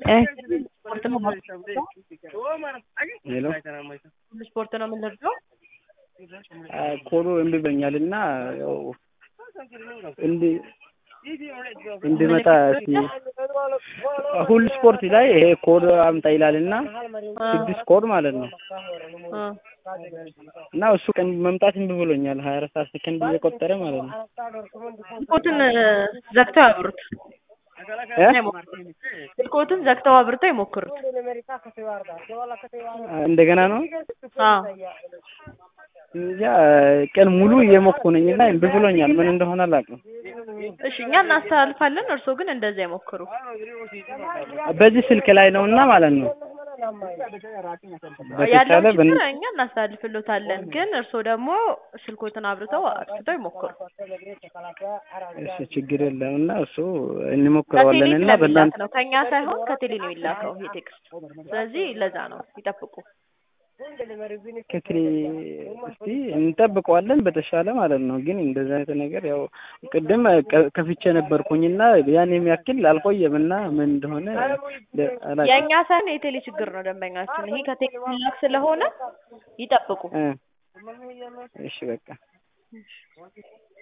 ስፖርት ነው ሄሎ ስፖርት ነው የምንለብሰው። ኮዱ እምቢ ብሎኛል እና ያው እንዲ እንዲመጣ እስኪ ሁሉ ስፖርት ላይ ይሄ ኮድ አምጣ ይላል እና ስድስት ኮድ ማለት ነው እ እና እሱ ቀን መምጣት እምቢ ብሎኛል። ሀያ አራት ሰዓት ሰከንድ እየቆጠረ ማለት ነው። ስልኮትን ዘግተው ያብሩት። እ ስልኮትን ዘግተው አብርተው ይሞክሩት። እንደገና ነው አዎ እንጃ ቀን ሙሉ እየሞኩ ነኝ እና እምቢ ብሎኛል። ምን እንደሆነ አላውቅም። እሺ እኛ እናስተላልፋለን። እርስዎ ግን እንደዛ ይሞክሩ። በዚህ ስልክ ላይ ነው እና ማለት ነው ያለው በተቻለ በን ችግር እኛ እናስተላልፍሎታለን። ግን እርስዎ ደግሞ ስልኮትን አብርተው አጥፍተው ይሞክሩ። እሺ ችግር የለም እና እሱ ከቴሌ እንሞክረዋለን እና ስለሚላክ በእናንተ ነው ከእኛ ሳይሆን ከቴሌ ነው የሚላከው ይሄ ቴክስት። ስለዚህ ለዛ ነው ይጠብቁ። ከትሪ እስቲ እንጠብቀዋለን በተሻለ ማለት ነው። ግን እንደዚህ አይነት ነገር ያው ቅድም ቀ- ከፍቼ ነበርኩኝና ያን የሚያክል አልቆየም እና ምን እንደሆነ ለ- አላውቅም። የእኛ ሳይሆን የቴሌ ችግር ነው ደንበኛችን። ይሄ ከቴሌ የሚላክ ስለሆነ ይጠብቁ። እ እሺ በቃ